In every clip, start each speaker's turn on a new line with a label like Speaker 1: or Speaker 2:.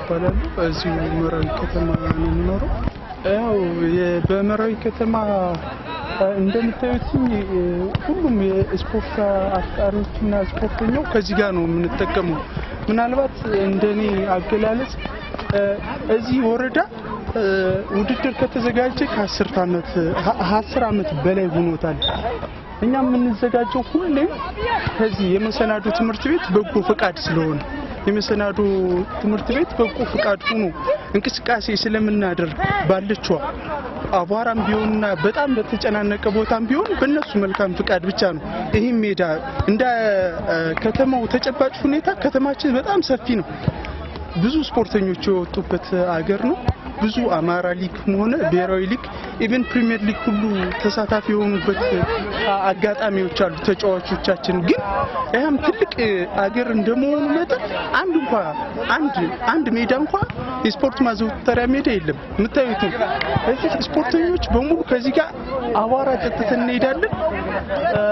Speaker 1: እባላለሁ። እዚሁ መራዊ ከተማ ነው የምኖረው። ያው የ- በመራዊ ከተማ እ፣ እንደምታዩት እ፣ ሁሉም የስፖርት አፍቃሪዎችና ስፖርተኛው ከዚህ ጋር ነው የምንጠቀመው። ምናልባት እንደኔ አገላለጽ እ፣ እዚህ ወረዳ እ፣ ውድድር ከተዘጋጀ ከአስርት ዓመት አስር ዓመት በላይ ሆኖታል። እኛ የምንዘጋጀው ሁሌም ከዚህ የመሰናዶ ትምህርት ቤት በጎ ፈቃድ ስለሆነ የመሰናዶ ትምህርት ቤት በጎ ፈቃድ ሆኖ እንቅስቃሴ ስለምናደርግ ባለችዋ አቧራም ቢሆንና በጣም በተጨናነቀ ቦታም ቢሆን በእነሱ መልካም ፍቃድ ብቻ ነው። ይህም ሜዳ እንደ እ፣ ከተማው ተጨባጭ ሁኔታ ከተማችን በጣም ሰፊ ነው። ብዙ ስፖርተኞች የወጡበት አገር ነው። ብዙ አማራ ሊግ ሆነ ብሔራዊ ሊግ ኢቨን ፕሪሚየር ሊግ ሁሉ ተሳታፊ የሆኑበት አ- አጋጣሚዎች አሉ። ተጫዋቾቻችን ግን ያም ትልቅ አገር እንደመሆኑ መጠን አንድ እንኳ አንድ አንድ ሜዳ እንኳ የስፖርት ማዘውተሪያ ሜዳ የለም። የምታዩት ነው። እዚህ ስፖርተኞች በሙሉ ከዚህ ጋር አቧራ ጠጥተን እንሄዳለን። እ፣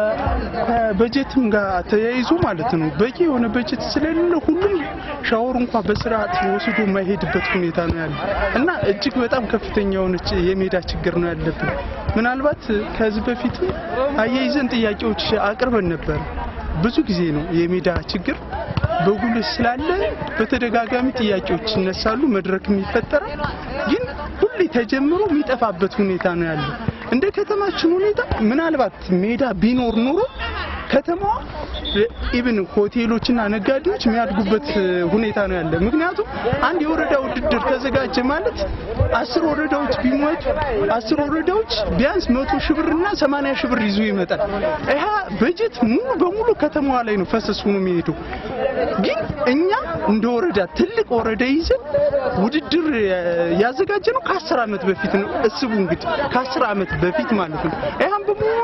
Speaker 1: ከበጀትም ጋር ተያይዞ ማለት ነው በቂ የሆነ በጀት ስለሌለ ሁሉም ሻወር እንኳ በስርዓት ወስዶ የማይሄድበት ሁኔታ ነው ያለ እና እጅግ በጣም ከፍተኛ የሆነች የሜዳ ችግር ነው ያለብን። ምናልባት ከዚህ በፊት አያይዘን ጥያቄዎች አቅርበን ነበር። ብዙ ጊዜ ነው የሜዳ ችግር በጉልህ ስላለ በተደጋጋሚ ጥያቄዎች ይነሳሉ፣ መድረክም ይፈጠራል። ግን ሁሌ ተጀምሮ የሚጠፋበት ሁኔታ ነው ያለው። እንደ ከተማችን ሁኔታ ምናልባት ሜዳ ቢኖር ኑሮ ከተማዋ ኢብን ሆቴሎችና ነጋዴዎች የሚያድጉበት ሁኔታ ነው ያለ። ምክንያቱም አንድ የወረዳ ውድድር ተዘጋጀ ማለት አስር ወረዳዎች ቢሞቱ አስር ወረዳዎች ቢያንስ መቶ ሺህ ብርና ሰማንያ ሺህ ብር ይዞ ይመጣል። ይህ በጀት ሙሉ በሙሉ ከተማዋ ላይ ነው ፈሰስ ሆኖ የሚሄደው። ግን እኛ እንደ ወረዳ ትልቅ ወረዳ ይዘን ውድድር ያዘጋጀ ነው ከአስር ዓመት በፊት ነው። እስቡ እንግዲህ ከአስር ዓመት በፊት ማለት ነው። ይህም በመሆኑ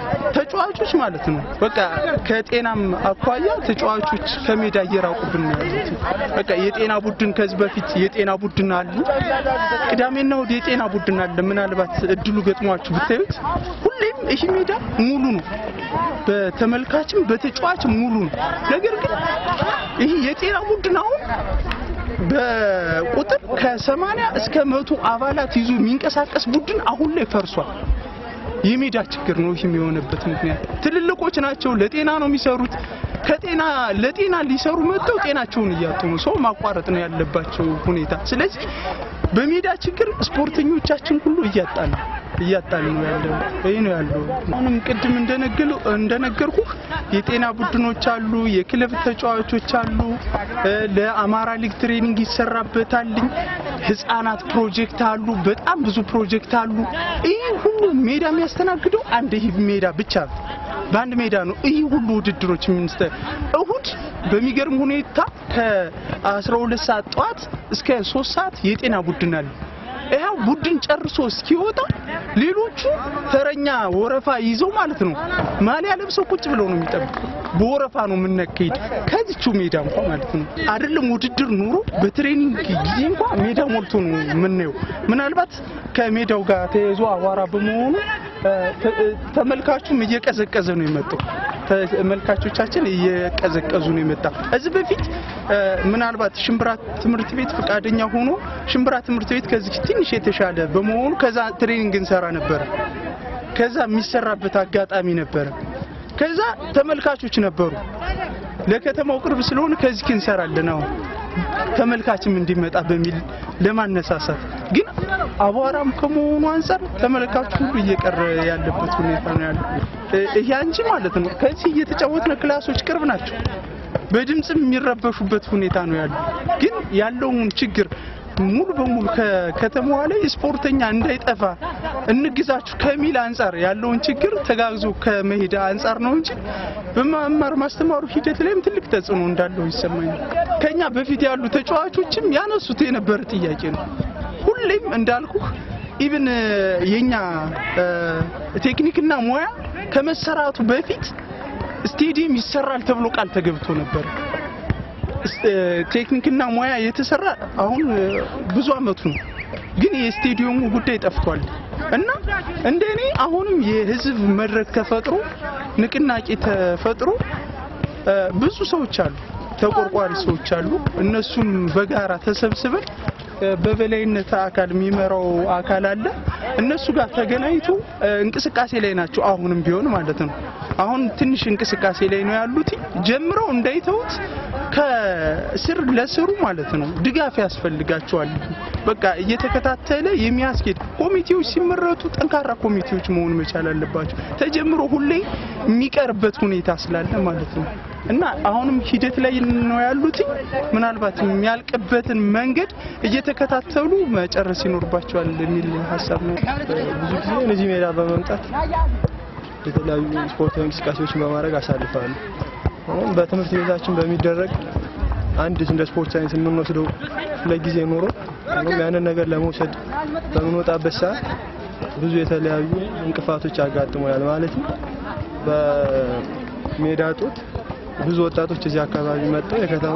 Speaker 1: ተጫዋቾች ማለት ነው በቃ ከጤናም አኳያ ተጫዋቾች ከሜዳ እየራቁብን ነው ያሉት። በቃ የጤና ቡድን ከዚህ በፊት የጤና ቡድን አሉ። ቅዳሜና እሑድ የጤና ቡድን አለ። ምናልባት እድሉ ገጥሟችሁ ብታዩት ሁሌም ይህ ሜዳ ሙሉ ነው። በተመልካችም በተጫዋችም ሙሉ ነው። ነገር ግን ይህ የጤና ቡድን አሁን በቁጥር ከሰማንያ እስከ መቶ አባላት ይዞ የሚንቀሳቀስ ቡድን አሁን ላይ ፈርሷል። የሜዳ ችግር ነው። ይህም የሆነበት ምክንያት ትልልቆች ናቸው፣ ለጤና ነው የሚሰሩት። ከጤና ለጤና ሊሰሩ መጥተው ጤናቸውን እያጡ ነው። ሰው ማቋረጥ ነው ያለባቸው ሁኔታ። ስለዚህ በሜዳ ችግር ስፖርተኞቻችን ሁሉ እያጣን ነው እያጣን ነው ያለው። ይህ ነው ያለው። አሁንም ቅድም እንደነገሉ እንደነገርኩ የጤና ቡድኖች አሉ፣ የክለብ ተጫዋቾች አሉ። እ፣ ለአማራ ሊግ ትሬኒንግ ይሰራበታልኝ። ህፃናት ፕሮጀክት አሉ፣ በጣም ብዙ ፕሮጀክት አሉ። ይህ ሁሉ ሜዳ የሚያስተናግደው አንድ ይህ ሜዳ ብቻ ነው። በአንድ ሜዳ ነው ይህ ሁሉ ውድድሮች የሚንስተ እሁድ በሚገርም ሁኔታ ከ12 ሰዓት ጠዋት እስከ 3 ሰዓት የጤና ቡድን አለ። ይኸው ቡድን ጨርሶ እስኪወጣ ሌሎቹ ተረኛ ወረፋ ይዘው ማለት ነው ማሊያ ለብሰው ቁጭ ብለው ነው የሚጠብቁ። በወረፋ ነው የምናካሄድ ከዚቹ ሜዳ እንኳ ማለት ነው አይደለም ውድድር ኑሮ በትሬኒንግ ጊዜ እንኳ ሜዳ ሞልቶ ነው የምናየው። ምናልባት ከሜዳው ጋር ተያይዞ አቧራ በመሆኑ እ፣ ተ- እ፣ ተመልካቹም እየቀዘቀዘ ነው የመጣው። ተመልካቾቻችን እየቀዘቀዙ ነው የመጣ። እዚህ በፊት እ፣ ምናልባት ሽምብራ ትምህርት ቤት ፈቃደኛ ሆኖ ሽምብራ ትምህርት ቤት ከዚህ ትንሽ የተሻለ በመሆኑ ከዛ ትሬኒንግ እንሰራ ነበረ። ከዛ የሚሰራበት አጋጣሚ ነበረ። ከዛ ተመልካቾች ነበሩ። ለከተማው ቅርብ ስለሆነ ከዚህ እንሰራለን አሁን ተመልካችም እንዲመጣ በሚል ለማነሳሳት ግን አቧራም ከመሆኑ አንጻር ተመልካቹ ሁሉ እየቀረ ያለበት ሁኔታ ነው ያለው። ይሄ እንጂ ማለት ነው ከዚህ እየተጫወትነ ክላሶች ቅርብ ናቸው። በድምፅም የሚረበሹበት ሁኔታ ነው ያለው። ግን ያለውን ችግር ሙሉ በሙሉ ከከተማዋ ላይ ስፖርተኛ እንዳይጠፋ እንግዛችሁ ከሚል አንጻር ያለውን ችግር ተጋግዞ ከመሄድ አንጻር ነው እንጂ በመማር ማስተማሩ ሂደት ላይም ትልቅ ተጽዕኖ እንዳለው ይሰማኛል። ከኛ በፊት ያሉ ተጫዋቾችም ያነሱት የነበረ ጥያቄ ነው። ሁሌም እንዳልኩህ ኢቭን የኛ ቴክኒክና ሙያ ከመሰራቱ በፊት ስቴዲየም ይሰራል ተብሎ ቃል ተገብቶ ነበር። ቴክኒክና ሙያ የተሰራ አሁን ብዙ አመቱ ነው፣ ግን የስቴዲየሙ ጉዳይ ጠፍቷል እና እንደኔ አሁንም የህዝብ መድረክ ተፈጥሮ ንቅናቄ ተፈጥሮ ብዙ ሰዎች አሉ ተቆርቋሪ ሰዎች አሉ። እነሱም በጋራ ተሰብስበን በበላይነት አካል የሚመራው አካል አለ። እነሱ ጋር ተገናኝቶ እንቅስቃሴ ላይ ናቸው። አሁንም ቢሆን ማለት ነው። አሁን ትንሽ እንቅስቃሴ ላይ ነው ያሉት። ጀምረው እንዳይተውት ከስር ለስሩ ማለት ነው ድጋፍ ያስፈልጋቸዋል። በቃ እየተከታተለ የሚያስኬድ ኮሚቴዎች ሲመረጡ ጠንካራ ኮሚቴዎች መሆን መቻል አለባቸው። ተጀምሮ ሁሌ የሚቀርበት ሁኔታ ስላለ ማለት ነው እና አሁንም ሂደት ላይ ነው ያሉት። ምናልባት የሚያልቅበትን መንገድ እየተከታተሉ መጨረስ ይኖርባቸዋል የሚል ሀሳብ ነው።
Speaker 2: ብዙ ጊዜ እነዚህ ሜዳ በመምጣት የተለያዩ ስፖርታዊ እንቅስቃሴዎችን በማድረግ አሳልፋለሁ። አሁን በትምህርት ቤታችን በሚደረግ አንድ እንደ ስፖርት ሳይንስ የምንወስደው ለጊዜ ኖሮ አሁን ያንን ነገር ለመውሰድ በምንወጣበት ሰዓት ብዙ የተለያዩ እንቅፋቶች ያጋጥሙናል። ማለትም በሜዳ ጦት ብዙ ወጣቶች እዚህ አካባቢ መጥተው የከተማ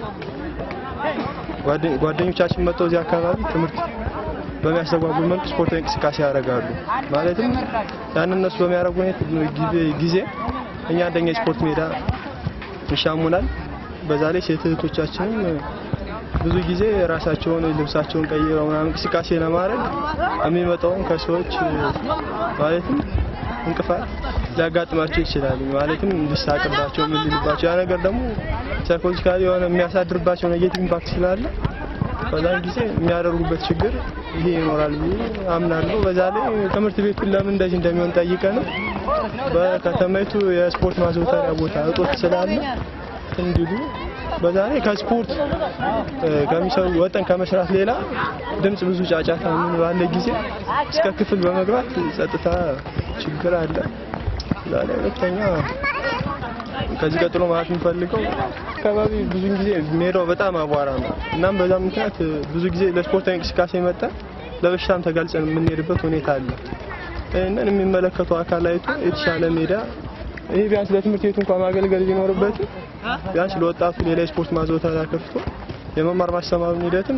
Speaker 2: ጓደኞቻችን መጥተው እዚህ አካባቢ ትምህርት በሚያስተጓጉል መልኩ ስፖርታዊ እንቅስቃሴ ያደርጋሉ። ማለትም ያን እነሱ በሚያደርጉ ጊዜ እኛ አንደኛ የስፖርት ሜዳ ይሻሙናል። በዛ ላይ ሴት እህቶቻችንም ብዙ ጊዜ ራሳቸውን ልብሳቸውን ቀይረው ምናምን እንቅስቃሴ ለማድረግ የሚመጣውን ከሰዎች ማለትም እንቅፋት ሊያጋጥማቸው ይችላል። ማለትም ሊሳቅባቸው ምን ሊልባቸው ያ ነገር ደግሞ ሳይኮሎጂካሊ የሆነ የሚያሳድርባቸው ኔጌቲቭ ኢምፓክት ስላለ በዛን ጊዜ የሚያደርጉበት ችግር ይሄ ይኖራል ብዬ አምናለሁ። በዛ ላይ ትምህርት ቤቱን ለምን እንደዚህ እንደሚሆን ጠይቀ ነው በከተማይቱ የስፖርት ማዘውተሪያ ቦታ እጦት ስላለ እንዲሉ በዛ ላይ ከስፖርት ከሚሰሩ ወጠን ከመስራት ሌላ ድምጽ ብዙ ጫጫታ ምን ባለ ጊዜ እስከ ክፍል በመግባት ጸጥታ ችግር አለ። እዛ ላይ ሁለተኛ ከዚህ ቀጥሎ ማለት የምፈልገው አካባቢ ብዙ ጊዜ ሜዳው በጣም አቧራ ነው። እናም በዛ ምክንያት ብዙ ጊዜ ለስፖርታዊ እንቅስቃሴ መጠን ለበሽታም ተጋልጸን የምንሄድበት ሁኔታ አለ። ይህንን የሚመለከተው አካል አይቶ የተሻለ ሜዳ ይህ ቢያንስ ለትምህርት ቤቱ እንኳን ማገልገል ቢኖርበት ቢያንስ ለወጣቱ ሌላ የስፖርት ማዘውተሪያ ከፍቶ የመማር ማስተማሩን ሂደትም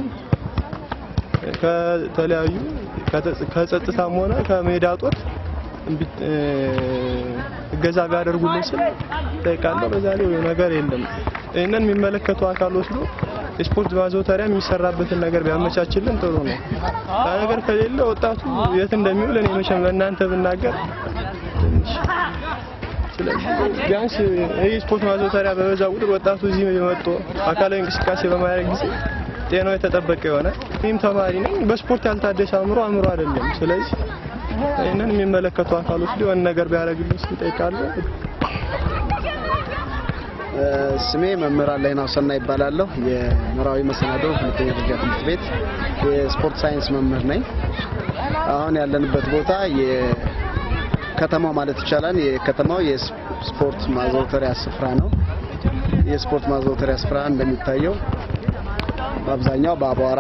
Speaker 2: ከተለያዩ ከጸጥታም ሆነ ከሜዳ ጦት እገዛ ቢያደርጉልን ስል ጠይቃለሁ። በዛ ላይ ነገር የለም። ይህንን የሚመለከተው አካል ወስዶ የስፖርት ማዘውተሪያ የሚሰራበትን ነገር ቢያመቻችልን ጥሩ ነው። ያ ነገር ከሌለ ወጣቱ የት እንደሚውል እኔ መቼም ለእናንተ ብናገር ትንሽ ስለዚህ ቢያንስ ይህ ስፖርት ማዘውተሪያ በበዛ ቁጥር ወጣቱ እዚህ መጥቶ አካላዊ እንቅስቃሴ በማድረግ ጊዜ ጤናው የተጠበቀ ይሆናል። ይህም ተማሪ ነኝ። በስፖርት ያልታደሰ አእምሮ አእምሮ አይደለም። ስለዚህ ይህንን የሚመለከቱ አካሎች ሊሆን ነገር ቢያደርግልኝ ስል እጠይቃለሁ።
Speaker 3: ስሜ መምህር አለይና ሰና ይባላለሁ። የምዕራዊ መሰናዶ ሁለተኛ ደረጃ ትምህርት ቤት የስፖርት ሳይንስ መምህር ነኝ። አሁን ያለንበት ቦታ የከተማው ማለት ይቻላል የከተማው የስፖርት ማዘውተሪያ ስፍራ ነው። የስፖርት ማዘውተሪያ ስፍራ እንደሚታየው በአብዛኛው በአቧራ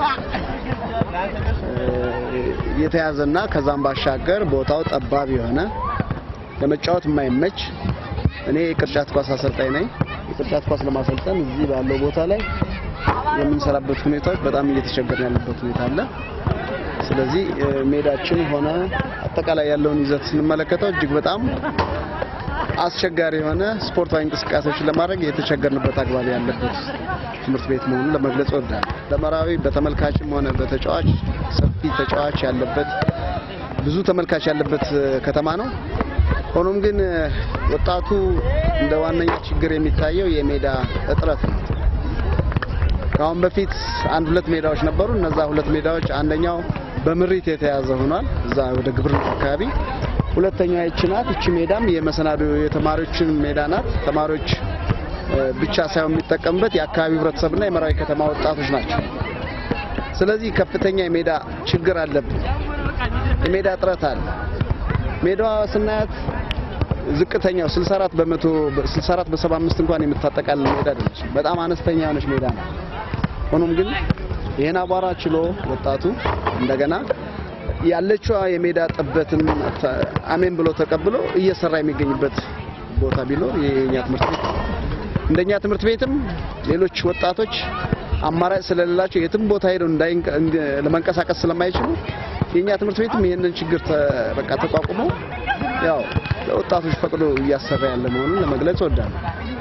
Speaker 3: የተያዘና ከዛም ባሻገር ቦታው ጠባብ የሆነ ለመጫወት የማይመች እኔ የቅርጫት ኳስ አሰልጣኝ ነኝ። የቅርጫት ኳስ ለማሰልጠን እዚህ ባለው ቦታ ላይ የምንሰራበት ሁኔታዎች በጣም እየተቸገርን ያለበት ሁኔታ አለ። ስለዚህ ሜዳችን ሆነ አጠቃላይ ያለውን ይዘት ስንመለከተው እጅግ በጣም አስቸጋሪ የሆነ ስፖርታዊ እንቅስቃሴዎችን ለማድረግ የተቸገርንበት አግባብ ያለበት ትምህርት ቤት መሆኑን ለመግለጽ እወዳለሁ። ለመራዊ በተመልካችም ሆነ በተጫዋች ሰፊ ተጫዋች ያለበት ብዙ ተመልካች ያለበት ከተማ ነው። ሆኖም ግን ወጣቱ እንደ ዋነኛ ችግር የሚታየው የሜዳ እጥረት ነው። ከአሁን በፊት አንድ ሁለት ሜዳዎች ነበሩ። እነዛ ሁለት ሜዳዎች አንደኛው በምሪት የተያዘ ሆኗል፣ እዛ ወደ ግብርና አካባቢ። ሁለተኛዋ ይቺ ናት። ይቺ ሜዳም የመሰናዶ የተማሪዎችን ሜዳ ናት። ተማሪዎች ብቻ ሳይሆን የሚጠቀምበት የአካባቢው ህብረተሰብና የመራዊ ከተማ ወጣቶች ናቸው። ስለዚህ ከፍተኛ የሜዳ ችግር አለብን። የሜዳ እጥረት አለ። ሜዳዋ ስናያት ዝቅተኛው 64 በመቶ 64 በ75 እንኳን የምታጠቃልል ሜዳ አይደለች። በጣም አነስተኛ የሆነች ሜዳ ነው። ሆኖም ግን ይሄን አቧራ ችሎ ወጣቱ እንደገና ያለችዋ የሜዳ ጥበትን አሜን ብሎ ተቀብሎ እየሰራ የሚገኝበት ቦታ ቢኖር የኛ ትምህርት ቤት እንደኛ ትምህርት ቤትም ሌሎች ወጣቶች አማራጭ ስለሌላቸው የትም ቦታ ሄደው ለመንቀሳቀስ ስለማይችሉ የኛ ትምህርት ቤትም ይህንን ችግር በቃ ተቋቁሞ ያው ለወጣቶች ፈቅዶ እያሰራ ያለ መሆኑን ለመግለጽ እወዳለሁ።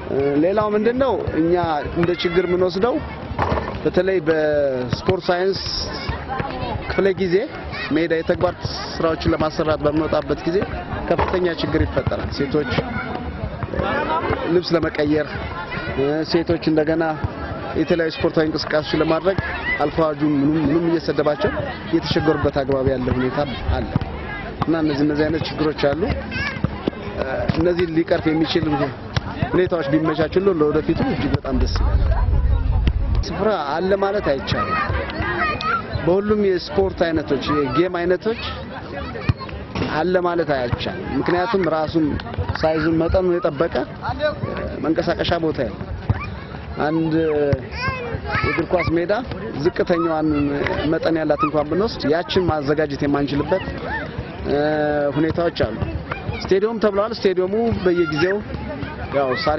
Speaker 3: ሌላው ምንድነው እኛ እንደ ችግር የምንወስደው በተለይ በስፖርት ሳይንስ ክፍለ ጊዜ ሜዳ የተግባር ስራዎችን ለማሰራት በምንወጣበት ጊዜ ከፍተኛ ችግር ይፈጠራል። ሴቶች ልብስ ለመቀየር ሴቶች እንደገና የተለያዩ ስፖርታዊ እንቅስቃሴዎች ለማድረግ አልፋዋጁን ምኑም ምኑም እየሰደባቸው እየተቸገሩበት አግባብ ያለ ሁኔታ አለ እና እነዚህ እነዚህ አይነት ችግሮች አሉ። እነዚህ ሊቀርፍ የሚችል ሁኔታዎች ቢመቻቹልን ለወደፊቱ እጅግ በጣም ደስ ይላል። ስፍራ አለ ማለት አይቻልም። በሁሉም የስፖርት አይነቶች የጌም አይነቶች አለ ማለት አይቻልም። ምክንያቱም ራሱን ሳይዙን መጠኑን የጠበቀ መንቀሳቀሻ ቦታ ያለው አንድ የእግር ኳስ ሜዳ ዝቅተኛዋን መጠን ያላት እንኳን ብንወስድ ያችን ማዘጋጀት የማንችልበት ሁኔታዎች አሉ። ስቴዲየም ተብለዋል። ስቴዲየሙ በየጊዜው ያው ሳር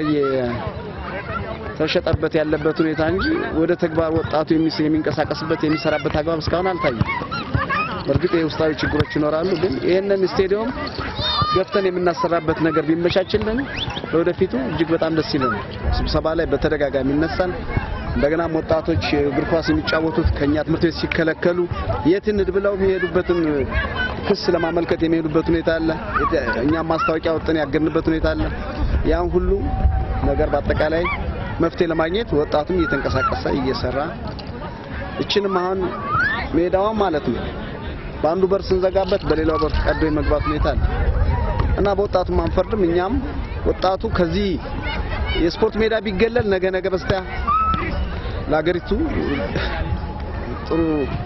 Speaker 3: ተሸጠበት ያለበት ሁኔታ እንጂ ወደ ተግባር ወጣቱ የሚንቀሳቀስበት የሚሰራበት አግባብ እስካሁን አልታየም። በእርግጥ የውስጣዊ ችግሮች ይኖራሉ፣ ግን ይህንን ስቴዲየም ገፍተን የምናሰራበት ነገር ቢመቻችልን ለወደፊቱ እጅግ በጣም ደስ ይለናል። ስብሰባ ላይ በተደጋጋሚ ይነሳል። እንደገናም ወጣቶች እግር ኳስ የሚጫወቱት ከኛ ትምህርት ቤት ሲከለከሉ የት እንሂድ ብለው የሚሄዱበትን ክስ ለማመልከት የሚሄዱበት ሁኔታ አለ። እኛም ማስታወቂያ ወጥተን ያገድንበት ሁኔታ አለ። ያን ሁሉ ነገር በአጠቃላይ መፍትሄ ለማግኘት ወጣቱም እየተንቀሳቀሰ እየሰራ እችንም አሁን ሜዳዋን ማለት ነው በአንዱ በር ስንዘጋበት በሌላው በር ቀዶ የመግባት ሁኔታ አለ እና በወጣቱም አንፈርድም። እኛም ወጣቱ ከዚህ የስፖርት ሜዳ ቢገለል ነገ ነገ በስቲያ ለሀገሪቱ ጥሩ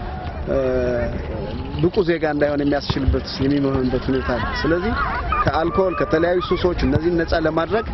Speaker 3: ብቁ ዜጋ እንዳይሆን የሚያስችልበት የሚሆንበት ሁኔታ አለ። ስለዚህ ከአልኮል ከተለያዩ ሱሶች እነዚህን ነፃ ለማድረግ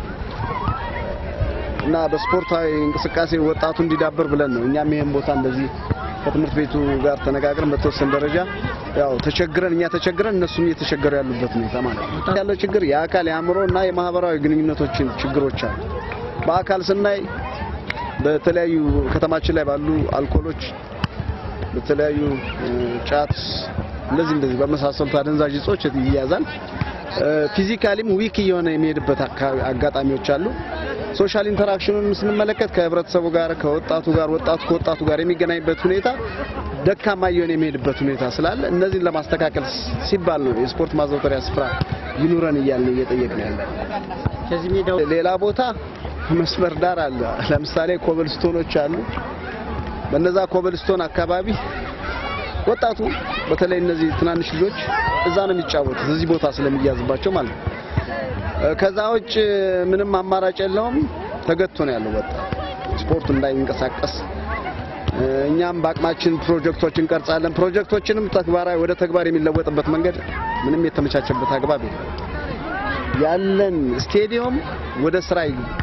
Speaker 3: እና በስፖርታዊ እንቅስቃሴ ወጣቱ እንዲዳበር ብለን ነው እኛም ይሄን ቦታ እንደዚህ ከትምህርት ቤቱ ጋር ተነጋግረን በተወሰነ ደረጃ ያው ተቸግረን እኛ ተቸግረን እነሱም እየተቸገሩ ያሉበት ሁኔታ ማለት ነው። ያለው ችግር የአካል የአእምሮ እና የማህበራዊ ግንኙነቶችን ችግሮች አሉ። በአካል ስናይ በተለያዩ ከተማችን ላይ ባሉ አልኮሎች፣ በተለያዩ ጫት፣ እንደዚህ እንደዚህ በመሳሰሉት አደንዛዥ እጾች ይያዛል። ፊዚካሊም ዊክ እየሆነ የሚሄድበት አጋጣሚዎች አሉ። ሶሻል ኢንተራክሽኑን ስንመለከት ከህብረተሰቡ ጋር ከወጣቱ ጋር ወጣቱ ከወጣቱ ጋር የሚገናኝበት ሁኔታ ደካማ እየሆነ የሚሄድበት ሁኔታ ስላለ እነዚህን ለማስተካከል ሲባል ነው የስፖርት ማዘውተሪያ ስፍራ ይኑረን እያልን እየጠየቅን ያለ።
Speaker 4: ከዚህ ሜዳው
Speaker 3: ሌላ ቦታ መስመር ዳር አለ። ለምሳሌ ኮብልስቶኖች አሉ። በነዛ ኮብልስቶን አካባቢ ወጣቱ በተለይ እነዚህ ትናንሽ ልጆች እዛ ነው የሚጫወቱት፣ እዚህ ቦታ ስለሚያዝባቸው ማለት ነው። ከዛ ውጭ ምንም አማራጭ የለውም። ተገቶ ነው ያለው ወጣት ስፖርቱ እንዳይንቀሳቀስ። እኛም በአቅማችን ፕሮጀክቶች እንቀርጻለን። ፕሮጀክቶችንም ተግባራዊ ወደ ተግባር የሚለወጥበት መንገድ ምንም የተመቻቸበት አግባብ የለም። ያለን ስቴዲየም ወደ ስራ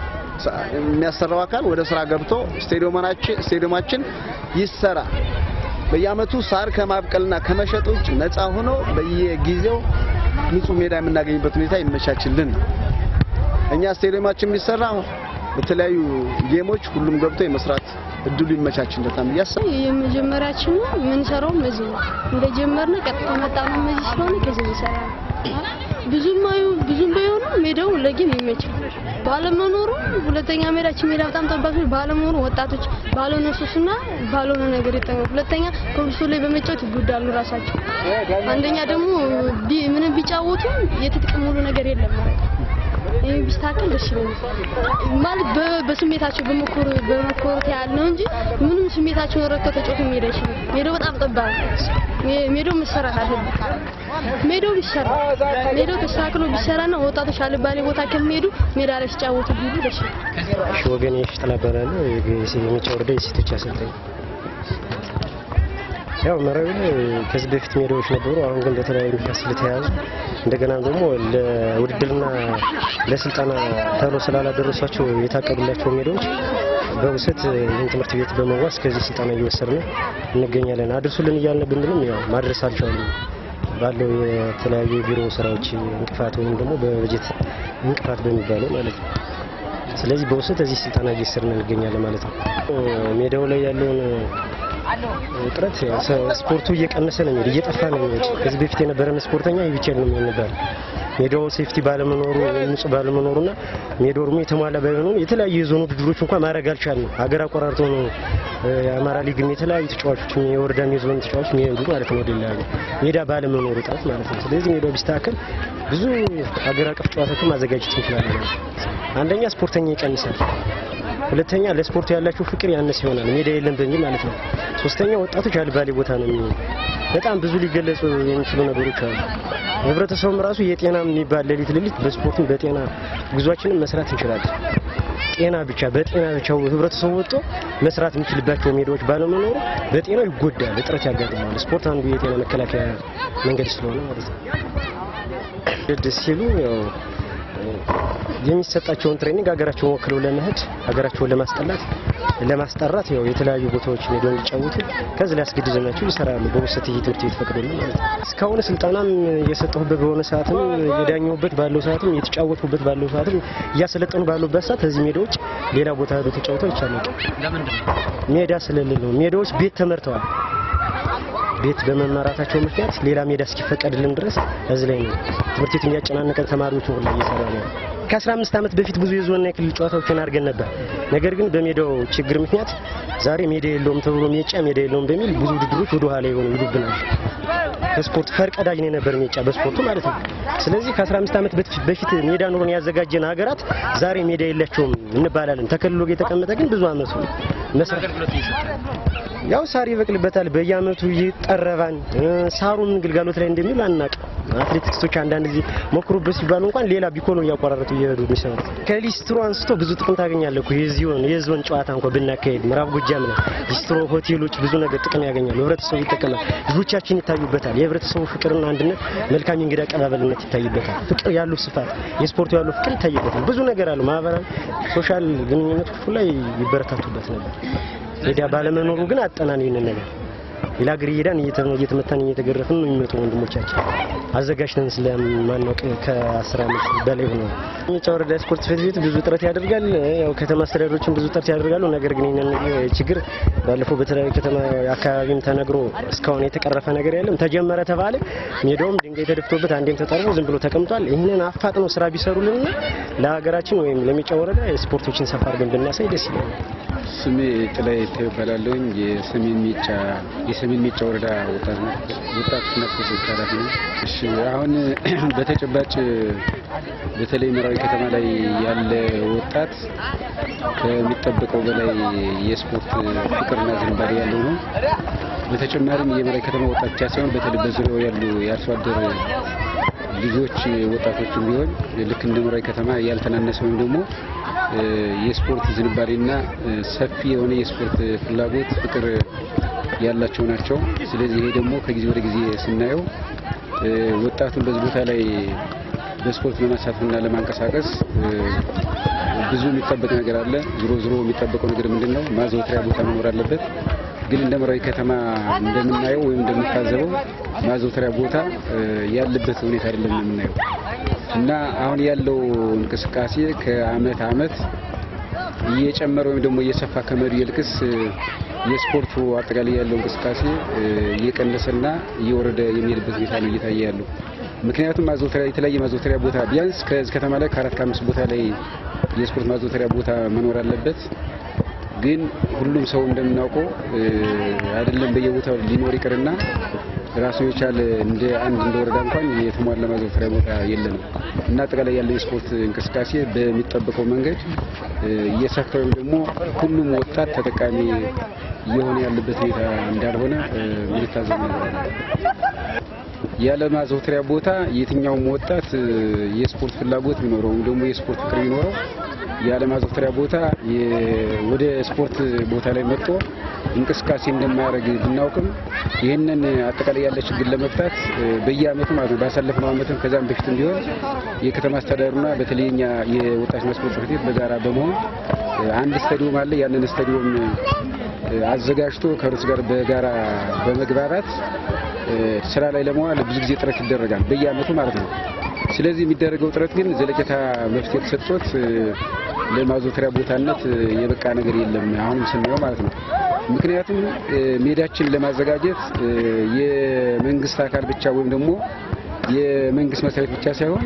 Speaker 3: የሚያሰራው አካል ወደ ስራ ገብቶ ስቴዲየማችን ስቴዲየማችን ይሰራ። በየአመቱ ሳር ከማብቀልና ከመሸጥ ውጭ ነፃ ሆኖ በየጊዜው ንጹህ ሜዳ የምናገኝበት ሁኔታ ይመቻችልን። እኛ ስቴዲየማችን የሚሰራ በተለያዩ ጌሞች ሁሉም ገብቶ የመስራት እድሉ ይመቻችለታል ብዬ አስባለሁ።
Speaker 5: የመጀመሪያችን ነው የምንሰራውም እዚህ ነው። እንደጀመርን ቀጥታ መጣ ነው እዚህ ስለሆነ ከዚህ እንሰራ ብዙም አዩ ብዙም ባይሆንም ሜዳው ለጌም ይመቻል። ባለመኖሩ ሁለተኛ ሜዳችን ሜዳ በጣም ጠባብ ነው። ባለመኖሩ ወጣቶች ባልሆነ ሱስና ባልሆነ ነገር ይጠቀማሉ። ሁለተኛ ኮብልስቶ ላይ በመጫወት ይጎዳሉ ራሳቸው። አንደኛ ደግሞ ቢ- ምንም ቢጫወቱ የትጥቅ ሙሉ ነገር የለም ማለት ነው። ይህ ቢስተካከል ደስ ይለኛል። ማለት በ- በስሜታቸው በመኮር በመኮረት ያህል ነው እንጂ ምንም ስሜታቸውን ረድተው ተጫውተው መሄድ አይችልም። ሜዳው በጣም ጠባብ ነው። ሜ- ሜዳው መሰራት አለበት። ሜዳው ቢሰራ ሜዳው ተስተካክሎ ቢሰራና ወጣቶች አልባሌ ቦታ ከሚሄዱ ሜዳ ላይ ሲጫወቱ ቢሉ ደስ ይላል።
Speaker 4: እሺ ወገን የሽጥላ እባላለሁ። የሚጫወርደው የሴቶች አሰልጣኝ። ያው መራዊ ላይ ከዚህ በፊት ሜዳዎች ነበሩ። አሁን ግን በተለያዩ ምክንያት ስለተያዙ እንደገና ደግሞ ለውድድርና ለስልጠና ተብሎ ስላላደረሷቸው የታቀዱላቸው ሜዳዎች በውሰት ይህን ትምህርት ቤት በመዋስ ከዚህ ስልጠና እየወሰድን እንገኛለን። አድርሱልን እያልን ብንልም ያው ማድረስ አልቻሉም። ባለው የተለያዩ የቢሮ ስራዎች እንቅፋት ወይም ደግሞ በበጀት እንቅፋት በሚባለው ማለት ነው። ስለዚህ በውሰት እዚህ ስልጠና እየወሰድን እንገኛለን ማለት ነው። ሜዳው ላይ ያለውን እጥረት ያው ሰ- ስፖርቱ እየቀነሰ ነው የሚሄድ እየጠፋ ነው የሚሄድ። ከዚህ በፊት የነበረን ስፖርተኛ ይህ ብቻ ነው የሚሆን ነበር። ሜዳው ሴፍቲ ባለመኖሩ ንጹህ ባለመኖሩና ሜዳው ደግሞ የተሟላ ባይሆኑ የተለያዩ የዞን ውድድሮች እንኳን ማድረግ አልቻልንም። ሀገር አቆራርጦ ነው የአማራ ሊግም የተለያዩ ተጫዋቾች የወረዳም የዞን ተጫዋቾች የሚሄዱ ማለት ነው። ወደላ ሜዳ ባለመኖሩ ጥረት ማለት ነው። ስለዚህ ሜዳው ቢስተካከል ብዙ ሀገር አቀፍ ጨዋታዎችን ማዘጋጀት እንችላለን ማለት ነው። አንደኛ ስፖርተኛ ይቀንሳል። ሁለተኛ ለስፖርቱ ያላቸው ፍቅር ያነሰ ይሆናል፣ ሜዳ የለም በሚል ማለት ነው። ሶስተኛ ወጣቶች አልባሌ ቦታ ነው የሚሆኑ። በጣም ብዙ ሊገለጹ የሚችሉ ነገሮች አሉ። ህብረተሰቡም ራሱ የጤና የሚባል ሌሊት ሌሊት በስፖርትም በጤና ጉዟችንም መስራት እንችላለን። ጤና ብቻ በጤና ብቻ ህብረተሰቡ ወጥቶ መስራት የሚችልባቸው ሜዳዎች ባለመኖሩ በጤናው ይጎዳል፣ እጥረት ያጋጥመዋል። ስፖርት አንዱ የጤና መከላከያ መንገድ ስለሆነ ማለት ነው። ደስ ሲሉ ያው የሚሰጣቸውን ትሬኒንግ ሀገራቸውን ወክለው ለመሄድ ሀገራቸውን ለማስጠላት ለማስጠራት ያው የተለያዩ ቦታዎች ሄደው እንዲጫወቱ ከዚህ ላይ አስገድደናቸው ይሰራሉ። በውሰት ትምህርት ቤት ፈቅዶልን ማለት ነው። እስካሁን ስልጠናም እየሰጠሁበት በሆነ ሰዓትም የዳኘሁበት ባለው ሰዓትም የተጫወትኩበት ባለው ሰዓትም እያሰለጠኑ ባሉበት ሰዓት ከዚህ ሜዳዎች ሌላ ቦታ ሄዶ ተጫውተው ይቻላል። ሜዳ ስለሌለ ነው። ሜዳዎች ቤት ተመርተዋል። ቤት በመመራታቸው ምክንያት ሌላ ሜዳ እስኪፈቀድልን ድረስ እዚህ ላይ ነው ትምህርት ቤት እያጨናነቀን ተማሪዎችን ሁላ እየሰራ ነው። ከ15 ዓመት በፊት ብዙ የዞንና የክልል ጨዋታዎችን አድርገን ነበር። ነገር ግን በሜዳው ችግር ምክንያት ዛሬ ሜዳ የለውም ተብሎ ሜጫ ሜዳ የለውም በሚል ብዙ ውድድሮች ወደ ኋላ የሆኑ ይሉብናል። ከስፖርት ፈርቀዳጅ ነው የነበር ሜጫ በስፖርቱ ማለት ነው። ስለዚህ ከ15 ዓመት በፊት ሜዳ ኑሮን ያዘጋጀን ሀገራት ዛሬ ሜዳ የላቸውም እንባላለን። ተከልሎ የተቀመጠ ግን ብዙ አመቱ መስራት ያው ሳር ይበቅልበታል። በየአመቱ ይጠረባን። ሳሩ ምን ግልጋሎት ላይ እንደሚውል አናውቅም። አትሌቲክሶች አንዳንድ ጊዜ ሞክሩበት ሲባሉ እንኳን ሌላ ቢኮኖ እያቋራረጡ እየሄዱ የሚሰሩት ከሊስትሮ አንስቶ ብዙ ጥቅም ታገኛለህ እኮ የዚሆን የዞን ጨዋታ እንኳን ብናካሄድ ምዕራብ ጎጃም ነው ሊስትሮ ሆቴሎች ብዙ ነገር ጥቅም ያገኛሉ። ህብረተሰቡ ይጠቀማል። ልጆቻችን ይታዩበታል። የህብረተሰቡ ፍቅርና አንድነት፣ መልካም የእንግዳ አቀባበልነት ይታይበታል። ፍቅር ያለው ስፋት፣ የስፖርቱ ያለው ፍቅር ይታይበታል። ብዙ ነገር አለው። ማህበራዊ ሶሻል ግንኙነቶች ላይ ይበረታቱበት ነበር። ሜዳ ባለመኖሩ ግን አጠናን ይህንን ነገር ሌላ ሀገር እየሄዳን እየተመታን እየተገረፍን ነው የሚመጡ ወንድሞቻችን አዘጋጅተን ስለማናውቅ ከአስር ዓመት በላይ ሆነ። ሜጫ ወረዳ ስፖርት ጽሕፈት ቤት ብዙ ጥረት ያደርጋል። ያው ከተማ አስተዳደሮችን ብዙ ጥረት ያደርጋሉ። ነገር ግን ይህንን ችግር ባለፈው በተለያዩ ከተማ አካባቢም ተነግሮ እስካሁን የተቀረፈ ነገር የለም። ተጀመረ ተባለ፣ ሜዳውም ድንጋይ ተደፍቶበት አንዴም ተጠርቦ ዝም ብሎ ተቀምጧል። ይህንን አፋጥነው ስራ ቢሰሩልንና ለሀገራችን ወይም ለሜጫ ወረዳ ስፖርቶችን ሰፋ አድርገን ብናሳይ ደስ ይላል።
Speaker 6: ስሜ ጥላይ ይባላለሁኝ። የሰሜን ሜጫ የሰሜን ሜጫ ወረዳ ወጣት ወጣትና ስፖርት ኃላፊ ነው። እሺ አሁን በተጨባጭ በተለይ መራዊ ከተማ ላይ ያለ ወጣት ከሚጠበቀው በላይ የስፖርት ፍቅርና ዝንባሌ ያለው ነው። በተጨማሪም የመራዊ ከተማ ወጣት ብቻ ሳይሆን በተለይ በዙሪያው ያሉ የአርሶ አደር ልጆች ወጣቶችም ቢሆን ልክ እንደ መራዊ ከተማ ያልተናነሰ ወይም ደግሞ የስፖርት ዝንባሌና ሰፊ የሆነ የስፖርት ፍላጎት ፍቅር ያላቸው ናቸው። ስለዚህ ይሄ ደግሞ ከጊዜ ወደ ጊዜ ስናየው ወጣቱን በዚህ ቦታ ላይ በስፖርት ለማሳተፍና ለማንቀሳቀስ ብዙ የሚጠበቅ ነገር አለ። ዝሮ ዝሮ የሚጠበቀው ነገር ምንድን ነው? ማዘውተሪያ ቦታ መኖር አለበት። ግን እንደ መራዊ ከተማ እንደምናየው ወይም እንደምታዘበው ማዘውተሪያ ቦታ ያለበት ሁኔታ አይደለም የምናየው እና አሁን ያለው እንቅስቃሴ ከአመት አመት እየጨመረ ወይም ደግሞ እየሰፋ ከመሄዱ ይልቅስ የስፖርቱ አጠቃላይ ያለው እንቅስቃሴ እየቀነሰና እየወረደ የሚሄድበት ሁኔታ ነው እየታየ ያለው። ምክንያቱም ማዘውተሪያ የተለያየ ማዘውተሪያ ቦታ ቢያንስ ከዚህ ከተማ ላይ ከአራት ከአምስት ቦታ ላይ የስፖርት ማዘውተሪያ ቦታ መኖር አለበት። ግን ሁሉም ሰው እንደምናውቀው አይደለም በየቦታው ሊኖር ይቅርና ራሱ የቻለ እንደ አንድ እንደ ወረዳ እንኳን የተሟላ ማዘውተሪያ ቦታ የለንም እና አጠቃላይ ያለው የስፖርት እንቅስቃሴ በሚጠበቀው መንገድ እየሰፋ ወይም ደግሞ ሁሉም ወጣት ተጠቃሚ እየሆነ ያለበት ሁኔታ እንዳልሆነ ምንታዘብ ነገር አለ። ያለ ማዘውተሪያ ቦታ የትኛውም ወጣት የስፖርት ፍላጎት ቢኖረው ወይም ደግሞ የስፖርት ፍቅር ቢኖረው ያለ ማዘውተሪያ ቦታ ወደ ስፖርት ቦታ ላይ መጥቶ እንቅስቃሴ እንደማያደርግ ብናውቅም ይህንን አጠቃላይ ያለ ችግር ለመፍታት በየአመቱ ማለት ነው ባሳለፍነው አመትም ከዛም በፊትም ቢሆን የከተማ አስተዳደሩና በተለይ እኛ የወጣትና ስፖርት ጽሕፈት ቤት በጋራ በመሆን አንድ ስታዲዮም አለ። ያንን ስታዲዮም አዘጋጅቶ ከርስ ጋር በጋራ በመግባባት ስራ ላይ ለመዋል ብዙ ጊዜ ጥረት ይደረጋል በየአመቱ ማለት ነው። ስለዚህ የሚደረገው ጥረት ግን ዘለቄታ መፍትሄ ተሰጥቶት ለማዘውተሪያ ቦታነት የበቃ ነገር የለም አሁንም ስናየው ማለት ነው። ምክንያቱም ሜዳችን ለማዘጋጀት የመንግስት አካል ብቻ ወይም ደግሞ የመንግስት መስሪያ ቤት ብቻ ሳይሆን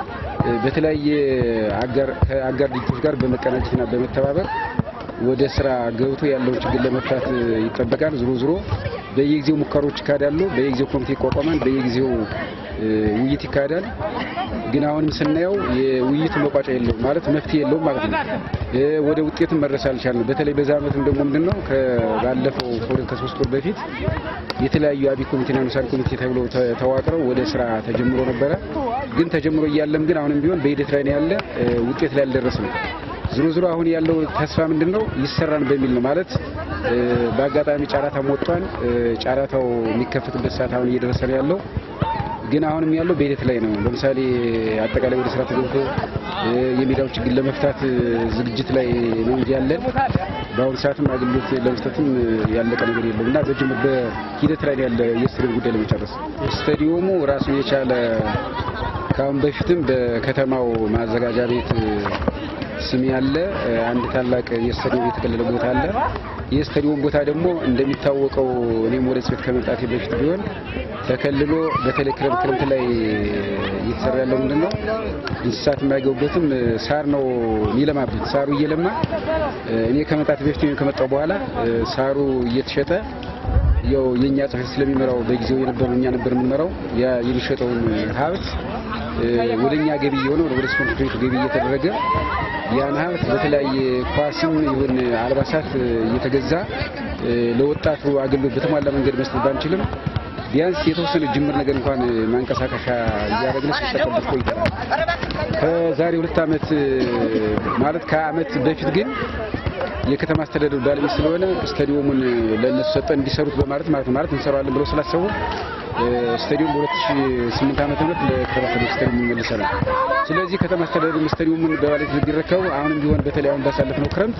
Speaker 6: በተለያየ አጋር ከአጋር ድርጅቶች ጋር በመቀናጀትና በመተባበር ወደ ስራ ገብቶ ያለውን ችግር ለመፍታት ይጠበቃል። ዝሮ ዝሮ በየጊዜው ሙከሮች ይካሄዳሉ። በየጊዜው ኮሚቴ ይቋቋማል። በየጊዜው ውይይት ይካሄዳል። ግን አሁንም ስናየው የውይይቱ መቋጫ የለውም ማለት መፍትሄ የለውም ማለት ነው። ወደ ውጤትም መድረስ አልቻልንም። በተለይ በዛ ዓመትም ደግሞ ምንድነው ከባለፈው ከሁለት ከሶስት ወር በፊት የተለያዩ አብይ ኮሚቴና ንዑሳን ኮሚቴ ተብሎ ተዋቅረው ወደ ስራ ተጀምሮ ነበረ። ግን ተጀምሮ እያለም ግን አሁንም ቢሆን በሂደት ላይ ነው ያለ፣ ውጤት ላይ አልደረስንም። ዝሮ ዝሮ አሁን ያለው ተስፋ ምንድን ነው ይሰራን በሚል ነው ማለት በአጋጣሚ ጨረታም ወጥቷል። ጨረታው የሚከፈትበት ሰዓት አሁን እየደረሰ ነው ያለው ግን አሁንም ያለው በሂደት ላይ ነው። ለምሳሌ አጠቃላይ ወደ ስራ ተገብቶ የሜዳው ችግር ለመፍታት ዝግጅት ላይ ነው እንጂ ያለን በአሁኑ ሰዓትም አገልግሎት ለመስጠትም ያለቀ ነገር የለም እና በጅምር በሂደት ላይ ያለ የስታዲየም ጉዳይ ለመጨረስ ስታዲየሙ ራሱን የቻለ ከአሁን በፊትም በከተማው ማዘጋጃ ቤት ስም ያለ አንድ ታላቅ የስታዲየም የተከለለ ቦታ አለ። የስታዲየም ቦታ ደግሞ እንደሚታወቀው እኔም ወደ ጽሕፈት ከመምጣቴ በፊት ቢሆን ተከልሎ በተለይ ክረምት ክረምት ላይ እየተሰራ ያለው ምንድን ነው እንስሳት የማይገቡበትም ሳር ነው የሚለማበት። ሳሩ እየለማ እኔ ከመምጣቴ በፊት ወይም ከመጣው በኋላ ሳሩ እየተሸጠ ያው የኛ ጽሕፈት ስለሚመራው በጊዜው የነበረው እኛ ነበር የምንመራው ያ የሚሸጠውን ሀብት ወደ እኛ ገቢ የሆነ ወደ ስፖርት ቤቱ ገቢ እየተደረገ ያን ሀብት በተለያየ ኳስም ይሁን አልባሳት እየተገዛ ለወጣቱ አገልግሎት በተሟላ መንገድ መስጠት ባንችልም ቢያንስ የተወሰነ ጅምር ነገር እንኳን ማንቀሳቀሻ እያደረግን ሲጠቀምበት ቆይተናል። ከዛሬ ሁለት ዓመት ማለት ከዓመት በፊት ግን የከተማ አስተዳደሩ ባለቤት ስለሆነ ስታዲየሙን ለእነሱ ሰጠን እንዲሰሩት በማለት ማለት ማለት እንሰራዋለን ብለው ስላሰቡ ስታዲየም በ2008 ዓመተ ምህረት ለከተማ አስተዳደሩ ስታዲየም ይመልሰናል። ስለዚህ ከተማ አስተዳደሩ ስታዲየሙን በባለቤት ቢረከቡ አሁንም ቢሆን በተለይ አሁን ባሳለፍነው ክረምት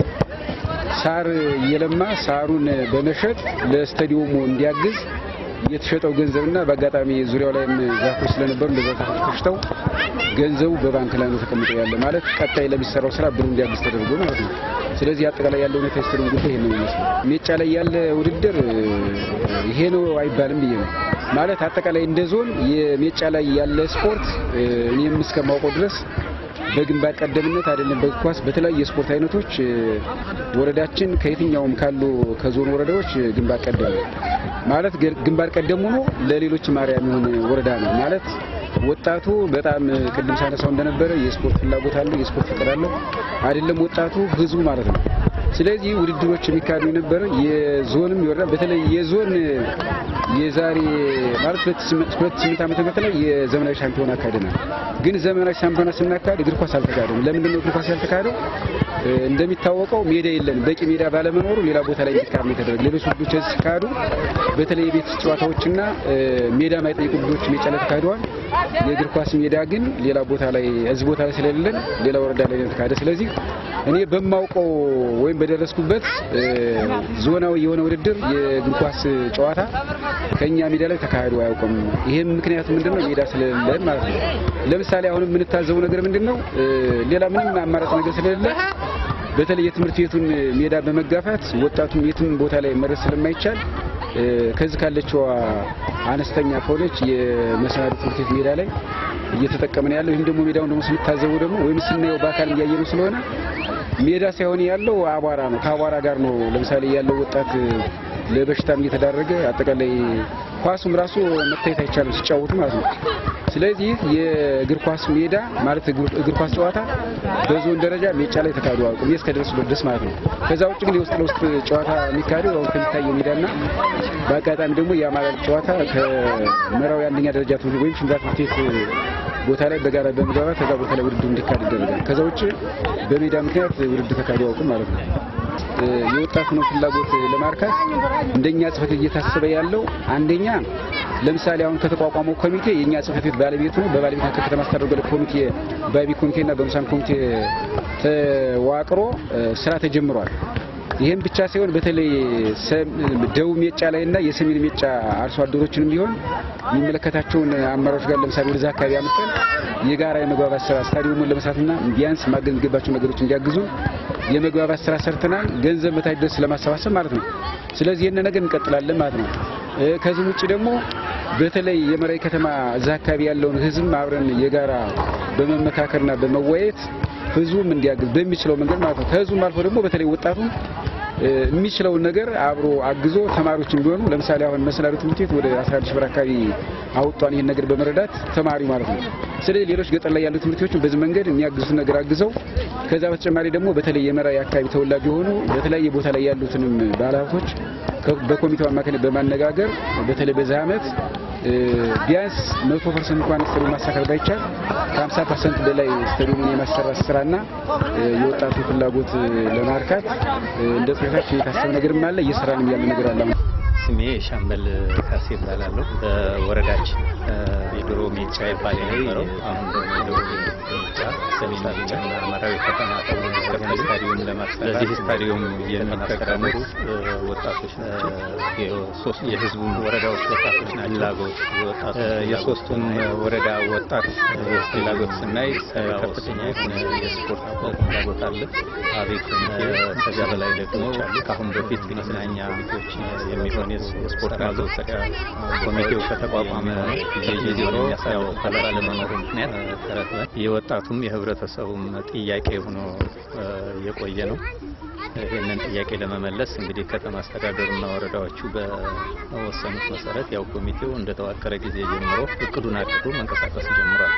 Speaker 6: ሳር እየለማ ሳሩን በመሸጥ ለስታዲየሙ እንዲያግዝ የተሸጠው ገንዘብና በአጋጣሚ ዙሪያው ላይም ዛፎች ስለነበሩ እንደዛ ዛፎች ተሽተው ገንዘቡ በባንክ ላይ ነው ተቀምጦ ያለ ማለት ቀጣይ ለሚሰራው ስራ ብሩ እንዲያግዝ ተደርጎ ማለት ነው። ስለዚህ አጠቃላይ ያለው ሁኔታ የስታዲየም ጉዳይ ይሄን ነው የሚመስለው። ሜጫ ላይ ያለ ውድድር ይሄ ነው አይባልም ብዬ ነው ማለት አጠቃላይ እንደ ዞን የሜጫ ላይ ያለ ስፖርት እኔም እስከማውቀው ድረስ በግንባር ቀደምነት አይደለም በእግር ኳስ በተለያዩ የስፖርት አይነቶች ወረዳችን ከየትኛውም ካሉ ከዞን ወረዳዎች ግንባር ቀደም ማለት ግንባር ቀደም ሆኖ ለሌሎች ማርያ የሚሆን ወረዳ ነው ማለት ወጣቱ በጣም ቅድም ሳነሳው እንደነበረ የስፖርት ፍላጎት አለው፣ የስፖርት ፍቅር አለው። አይደለም ወጣቱ ህዝቡ ማለት ነው። ስለዚህ ውድድሮች የሚካሄዱ የነበረ የዞንም የወረዳ በተለይ የዞን የዛሬ ማለት ሁለት ስምንት ዓመተ ምህረት ላይ የዘመናዊ ሻምፒዮና አካሄደናል። ግን ዘመናዊ ሻምፒዮና ስናካሄድ እግር ኳስ አልተካሄደም። ለምንድን ነው እግር ኳስ ያልተካሄደው? እንደሚታወቀው ሜዳ የለንም። በቂ ሜዳ ባለመኖሩ ሌላ ቦታ ላይ እንዲካሄድ ነው የተደረገ። ሌሎች ውድዶች እዚህ ሲካሄዱ በተለይ የቤት ውስጥ ጨዋታዎችና ሜዳ ማይጠይቁ ውድዶች ሜጫ ላይ ተካሂደዋል። የእግር ኳስ ሜዳ ግን ሌላ ቦታ ላይ እዚህ ቦታ ላይ ስለሌለን ሌላ ወረዳ ላይ ነው የተካሄደ። ስለዚህ እኔ በማውቀው ወይም በደረስኩበት ዞናዊ የሆነ ውድድር የእግር ኳስ ጨዋታ ከኛ ሜዳ ላይ ተካሂዶ አያውቅም። ይሄም ምክንያቱ ምንድነው? ሜዳ ስለሌለን ማለት ነው። ለምሳሌ አሁን የምንታዘበው ነገር ምንድነው? ሌላ ምንም አማራጭ ነገር ስለሌለ በተለይ የትምህርት ቤቱን ሜዳ በመጋፋት ወጣቱን የትም ቦታ ላይ መድረስ ስለማይቻል ከዚህ ካለችው አነስተኛ ከሆነች የመሰናዶ ትምህርት ቤት ሜዳ ላይ እየተጠቀምን ያለው ይህም ደግሞ ሜዳውን ደግሞ ስንታዘበው ደግሞ ወይም ስናየው በአካል እያየነው ስለሆነ ሜዳ ሳይሆን ያለው አቧራ ነው። ከአቧራ ጋር ነው ለምሳሌ ያለው ወጣት ለበሽታም እየተዳረገ አጠቃላይ ኳሱም ራሱ መታየት አይቻልም ሲጫወቱ ማለት ነው። ስለዚህ የእግር ኳስ ሜዳ ማለት እግር ኳስ ጨዋታ በዞን ደረጃ ሜጫ ላይ ተካሂዶ አያውቅም እስከ ደረሱበት ድረስ ማለት ነው። ከዛ ውጭ ግን የውስጥ ለውስጥ ጨዋታ የሚካሄደው አሁን ከሚታየው ሜዳና በአጋጣሚ ደግሞ የአማራ ጨዋታ ከመራዊ አንደኛ ደረጃ ትምህርት ወይም ሽምብራ ትምህርት ቤት ቦታ ላይ በጋራ በመግባባት ከዛ ቦታ ላይ ውድድር እንዲካሄድ ይደረጋል። ከዛ ውጭ በሜዳ ምክንያት ውድድር ተካሂዶ አያውቅም ማለት ነው። የወጣቱን ፍላጎት ለማርካት እንደኛ ጽሕፈት ቤት እየታሰበ ያለው አንደኛ ለምሳሌ አሁን ከተቋቋመው ኮሚቴ የኛ ጽሕፈት ቤት ባለቤት ነው። በባለቤት ከከተማ አስተዳደሩ ኮሚቴ ባቢ ኮሚቴና በምሳን ኮሚቴ ተዋቅሮ ስራ ተጀምሯል። ይህም ብቻ ሳይሆን በተለይ ደቡብ ሜጫ ላይ እና የሰሜን ሜጫ አርሶ አደሮችንም ቢሆን የሚመለከታቸውን አመራሮች ጋር ለምሳሌ ወደዛ አካባቢ አምጥተን የጋራ የመግባባት ስራ ስታዲየሙን ለመስራትና ቢያንስ ማገዝ የሚገባቸው ነገሮች እንዲያግዙ የመግባባት ስራ ሰርተናል። ገንዘብ መታች ድረስ ለማሰባሰብ ማለት ነው። ስለዚህ ይህን ነገር እንቀጥላለን ማለት ነው። ከዚህም ውጭ ደግሞ በተለይ የመራዊ ከተማ እዛ አካባቢ ያለውን ህዝብ አብረን የጋራ በመመካከርና በመወያየት ህዝቡም እንዲያግዝ በሚችለው መንገድ ማለት ነው። ከህዝቡም አልፎ ደግሞ በተለይ ወጣቱም እ፣ የሚችለውን ነገር አብሮ አግዞ ተማሪዎችም ቢሆኑ ለምሳሌ አሁን መሰናዶ ትምህርት ቤት ወደ 11 ሺህ ብር አካባቢ አውጧን ይህን ነገር በመረዳት ተማሪ ማለት ነው። ስለዚህ ሌሎች ገጠር ላይ ያሉ ትምህርት ቤቶችን በዚህ መንገድ የሚያግዙትን ነገር አግዘው ከዛ በተጨማሪ ደግሞ በተለይ የመራዊ አካባቢ ተወላጅ የሆኑ በተለያየ ቦታ ላይ ያሉትንም ባለሀብቶች ከ- በኮሚቴው አማካኝነት በማነጋገር በተለይ በዚህ ዓመት እ፣ ቢያንስ መቶ ፐርሰንት እንኳን ስታዲየም ማሳካት ባይቻል ከ50 ፐርሰንት በላይ ስታዲየሙን የማሰራት ስራና እ፣ የወጣቱ ፍላጎት እ፣ ለማርካት እ፣ እንደ ጽሕፈታችን የታሰበ ነገርም አለ እየሰራንም ያለ ነገር አለ። አሁን
Speaker 7: ስሜ ሻምበል ካሴ እባላለሁ። በወረዳችን እ፣ የድሮ ሜጫ ይባል የነበረው አሁን ደግሞ የድሮ ሜጫ ሰሜን ሜጫ መራዊ ከተማ ተብሎ የተከፈለ ስታዲየም ለማሰራት ለዚህ ስታዲየም የሚጠቀሙት እ፣ ወጣቶች ናቸው። የሶስት የህዝቡን ወረዳዎች ወጣቶች ናቸው። ፍላጎት የወጣቱ የሶስቱን ወረዳ ወጣት እ፣ ፍላጎት ስናይ እ፣ ከፍተኛ የሆነ የስፖርት ፍላጎት አለ። አቤት ከዚያ በላይ ደግሞ ከአሁን በፊት መዝናኛ ቤቶች የሚሆን የስፖርት ማዘውተሪያ ኮሚቴው ከተቋቋመ ጊዜ ጀምሮ ያው ባለመኖሩ ምክንያት ተረክበን የወጣቱም የህብረተሰቡም ጥያቄ ሆኖ እ፣ የቆየ ነው። ይህንን ጥያቄ ለመመለስ እንግዲህ ከተማ አስተዳደሩና ወረዳዎቹ በወሰኑት መሰረት ያው ኮሚቴው እንደተዋቀረ ጊዜ ጀምሮ እቅዱን አቅዶ መንቀሳቀስ ጀምሯል።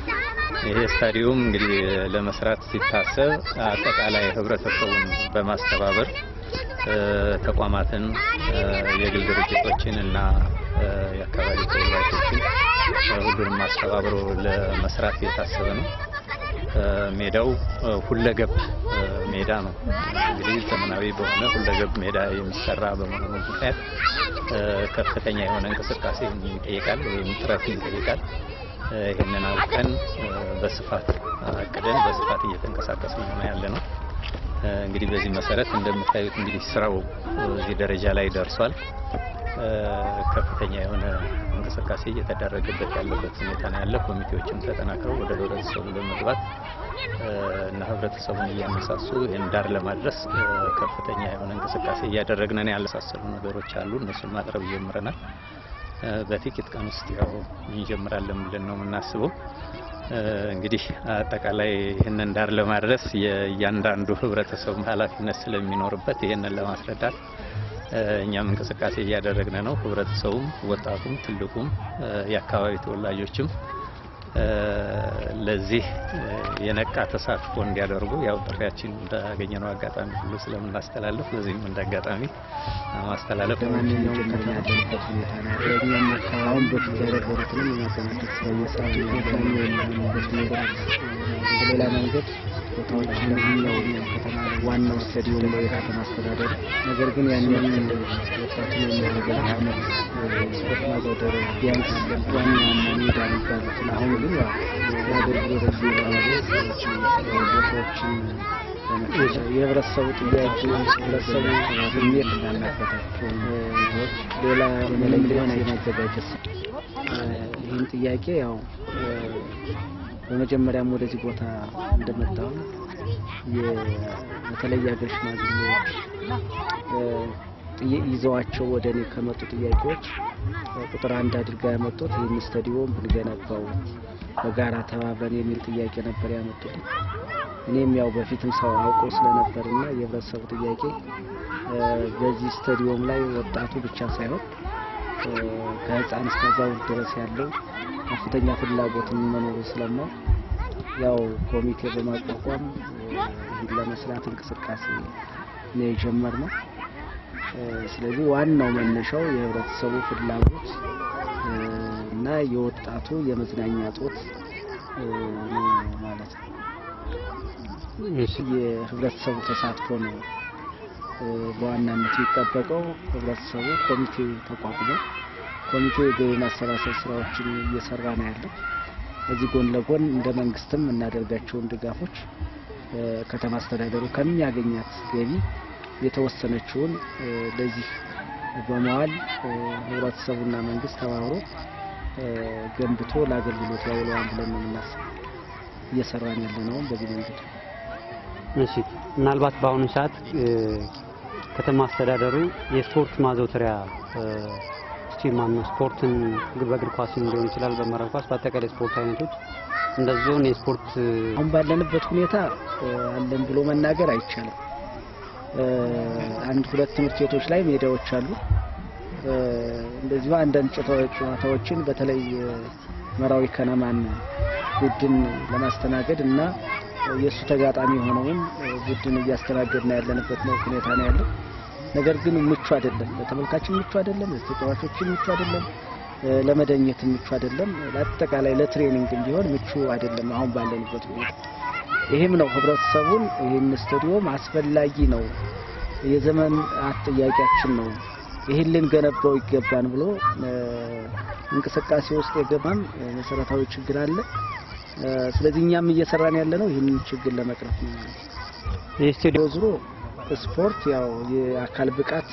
Speaker 7: ይሄ ስታዲየም እንግዲህ ለመስራት ሲታሰብ አጠቃላይ ህብረተሰቡን በማስተባበር እ፣ ተቋማትን እ፣ የግል ድርጅቶችን እና እ፣ የአካባቢ ተወላጆችን እ፣ ሁሉንም አስተባብሮ ለመስራት የታሰበ ነው። እ፣ ሜዳው እ፣ ሁለገብ እ፣ ሜዳ ነው። እንግዲህ ዘመናዊ በሆነ ሁለገብ ሜዳ የሚሰራ በመሆኑ ምክንያት እ፣ ከፍተኛ የሆነ እንቅስቃሴ ይጠይቃል ወይም ጥረት ይጠይቃል። እ፣ ይህንን አውቀን እ፣ በስፋት አቅደን በስፋት እየተንቀሳቀስን ነው ያለ ነው። እ፣ እንግዲህ በዚህ መሰረት እንደምታዩት እንግዲህ ስራው እዚህ ደረጃ ላይ ደርሷል። እ፣ ከፍተኛ የሆነ እንቅስቃሴ እየተደረገበት ያለበት ሁኔታ ነው ያለ። ኮሚቴዎችም ተጠናክረው ወደ ህብረተሰቡ በመግባት እ፣ እና ህብረተሰቡን እያነሳሱ ይህን ዳር ለማድረስ እ፣ ከፍተኛ የሆነ እንቅስቃሴ እያደረግን ነው። ያለሳሰሉ ነገሮች አሉ። እነሱን ማቅረብ ጀምረናል። እ፣ በጥቂት ቀን ውስጥ ያው እንጀምራለን ብለን ነው የምናስበው። እ፣ እንግዲህ አጠቃላይ ይህንን ዳር ለማድረስ የእያንዳንዱ ህብረተሰቡ ኃላፊነት ስለሚኖርበት ይህንን ለማስረዳት እ፣ እኛም እንቅስቃሴ እያደረግን ነው። ህብረተሰቡም፣ ወጣቱም፣ ትልቁም እ፣ የአካባቢ ተወላጆችም እ፣ ለዚህ እ፣ የነቃ ተሳትፎ እንዲያደርጉ ያው ጥሪያችን እንዳገኘነው አጋጣሚ ሁሉ ስለምናስተላለፍ በዚህም እንደ አጋጣሚ ማስተላለፍ
Speaker 8: ለማንኛውም ከተማ ያለንበት ሁኔታ ነው ያለው። እኛም አካባቢውን በፊት የነበሩትንም የማጠናከር ስራ እየሰራን ነው ያለነው የሚሆንበት ሁኔታ በሌላ መንገድ ቦታዎች ለማንኛው ከተማ ላይ ዋናው ስታዲየም ነው የከተማ አስተዳደሩ። ነገር ግን ያንን ወጣቱን የሚያደርገው አመት ስፖርት ማዘውተሪያ ቢያንስ ዋና ዋና ሜዳ የሚባሉትን አሁን ግን ያው የአገልግሎት ጊዜ ለማድረግ ቦታዎችን የህብረተሰቡ ጥያቄ ህብረተሰቡ ስሜት እንዳለበታቸው ሌላ ምንም ሊሆን የማዘጋጀት ይህን ጥያቄ ያው በመጀመሪያም ወደዚህ ቦታ እንደመጣሁ በተለይ ሀገር ሽማግሌዎች ጥዬ- ይዘዋቸው ወደ እኔ ከመጡ ጥያቄዎች ቁጥር አንድ አድርጋ ያመጡት ይህን ስታዲየም ብንገነባው በጋራ ተባብረን የሚል ጥያቄ ነበር ያመጡት። እኔም ያው በፊትም ሰው አውቀው ስለነበርና የህብረተሰቡ ጥያቄ እ፣ በዚህ ስታዲየም ላይ ወጣቱ ብቻ ሳይሆን እ፣ ከህፃን እስከ አዛውንት ድረስ ያለው ከፍተኛ ፍላጎትን መኖሩ ስለማው ያው ኮሚቴ በማቋቋም እ፣ ይህን ለመስራት እንቅስቃሴ ነው የጀመርነው። እ፣ ስለዚህ ዋናው መነሻው የህብረተሰቡ ፍላጎት እ፣ እና የወጣቱ የመዝናኛ ጦት እ፣ ነው ማለት ነው። የህብረተሰቡ ተሳትፎ ነው እ፣ በዋናነት የሚጠበቀው። ህብረተሰቡ ኮሚቴ ተቋቁሞ ኮሚቴው የገቢ ማሰባሰብ ስራዎችን እየሰራ ነው ያለው። ከዚህ ጎን ለጎን እንደ መንግስትም የምናደርጋቸውን ድጋፎች እ፣ ከተማ አስተዳደሩ ከሚያገኛት ገቢ የተወሰነችውን እ፣ ለዚህ በመዋል እ፣ ህብረተሰቡና መንግስት ተባብሮ እ፣ ገንብቶ ለአገልግሎት ያውለዋል ብለን ነው የምናስበው። እየሰራን ያለ ነው በዚህ መንገድ
Speaker 9: እሺ ምናልባት በአሁኑ ሰዓት እ፣ ከተማ አስተዳደሩ የስፖርት ማዘውተሪያ እ፣ ማን ነው ስፖርትን በእግር ኳስም ሊሆን ይችላል፣ በመረብ ኳስ፣ በአጠቃላይ ስፖርት አይነቶች እንደዚህ ዞን የስፖርት
Speaker 8: አሁን ባለንበት ሁኔታ አለን ብሎ መናገር አይቻልም። አንድ ሁለት ትምህርት ቤቶች ላይ ሜዳዎች አሉ። እንደዚሁ አንዳንድ ጨዋታዎችን በተለይ መራዊ ከነማን ቡድን ለማስተናገድ እና የእሱ ተጋጣሚ የሆነውን ቡድን እያስተናገድን ያለንበት ነው ሁኔታ ነው ያለው። ነገር ግን ምቹ አይደለም፣ ለተመልካችን ምቹ አይደለም፣ ለተጫዋቾችን ምቹ አይደለም፣ ለመደኘት ምቹ አይደለም፣ ለአጠቃላይ ለትሬኒንግ ቢሆን ምቹ አይደለም አሁን ባለንበት ሁኔታ። ይህም ነው ህብረተሰቡን ይህን ስታዲየም አስፈላጊ ነው፣ የዘመን ጥያቄያችን ነው፣ ይህን ልንገነባው ይገባን ብሎ እንቅስቃሴ ውስጥ የገባም መሰረታዊ ችግር አለ። ስለዚህ እኛም እየሰራን ያለ ነው ይህንን ችግር ለመቅረፍ ነው።
Speaker 9: የስቴዲዮ
Speaker 8: ዞሮ ስፖርት ያው የአካል ብቃት